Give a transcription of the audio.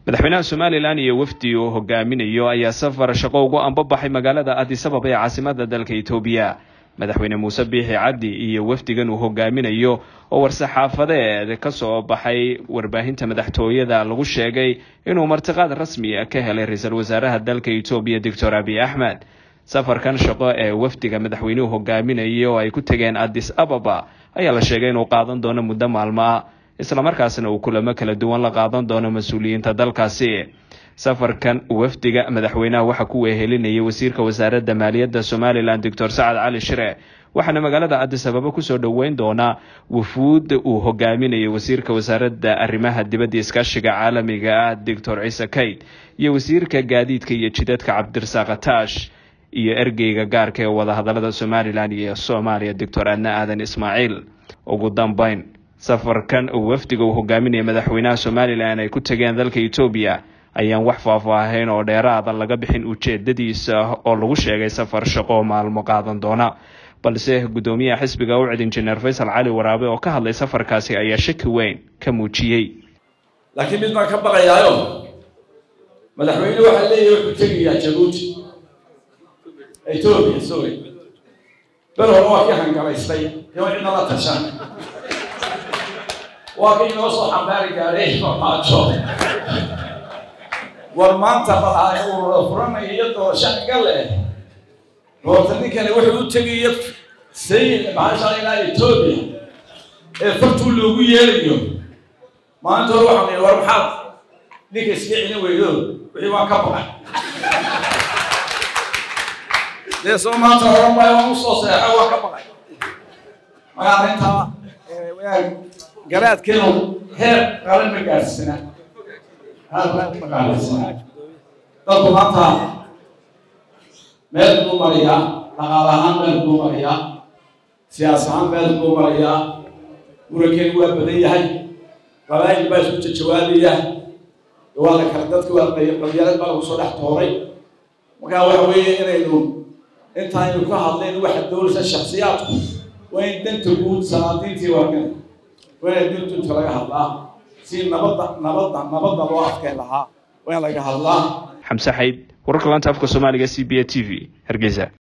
madaxweynaha somalilan iyo wafdi uu hogaaminayo ayaa safar shaqo ugu ambabaxay magaalada adisabab ee caasimada dalka etoobiya madaxweyne muuse biixi cabdi iyo wafdigan uu hogaaminayo oo war-saxaafadeed ka soo baxay warbaahinta madaxtooyada lagu sheegay inuu martiqaad rasmi ka helay ra-iisul wasaaraha dalka etoobiya doctor abiy axmed safarkan shaqo ee wafdiga madaxweynuhu hogaaminayo oo ay ku tegeen addis ababa ayaa la sheegay inuu qaadan doono muddo maalmo ah islamarkaasna uu kulamo kala duwan la qaadan doono mas-uuliyiinta dalkaasi safarkan wafdiga madaxweynaha waxaa ku wehelinayay wasiirka wasaaradda maaliyadda somalilan doctor sacad cali shire waxaana magaalada addis ababa kusoo dhoweyn doonaa wufuud uu hogaaminayo wasiirka wasaaradda arrimaha dibadda iskaashiga caalamiga ah doctor ciise kayd iyo wasiirka gaadiidka iyo jidadka cabdirasaaq ataash iyo ergeyga gaarka ee wadahadalada somalilan iyo soomaaliya doctor adna aadan ismaaciil ugu dambeyn safarkan wafdiga uu hogaaminaya madaxweynaha somalilan ay ku tageen dalka etoobiya ayaan wax faahfaahayn oo dheeraada laga bixin ujeedadiisa oo lagu sheegay safar shaqo maalmo qaadan doona balse guddoomiyaha xisbiga ucid injineer faysal cali waraabe oo ka hadlay safarkaasi ayaa shaki weyn ka muujiyey laakiin mid baan ka baqayaayo madaxweyne waxaa leeyahay wuxuu tegayaa jabuuti etoobiya sorry ber hore waa kii hangalaystay iyo cidna la tashan waa kii inoo soo xambaari gaaray farmaajo war maanta balaay uu furanaya iyo doorasho anga leh doorta ninkani wuxuu u tegaya sayid maxaa ilaa etoobiya ee fartuu loogu yeelayo maanta hore waxaan ihi war maxaad ninka iska celin weydo wixii waan ka baqay dee soo maanta horan waayo waan usoo seexay waan ka baqay magaa arrintaa garaadkeenu heer qaran ma gaadhsina dadku maanta meel buu mariyaa dhaqaal ahaan meel buu mariyaa siyaas ahaan meel buu mariyaa murankeenu waa badan yahay qabaayil baa isku jajawaabaya waa la kala dadka waa qabyaalad baa lagu soo dhex tooray markaa waxa weeye inaynu intaaynu ka hadlayn waxa doonaysa shaksiyaadku waa in danta guud salaadiintii waagan waa in duntunta laga hadlaa si nabadda nabadda nabadda loo adkeen lahaa waa in laga hadlaa xamse xayd wararka laanta afka soomaaliga c b a t v hargeysa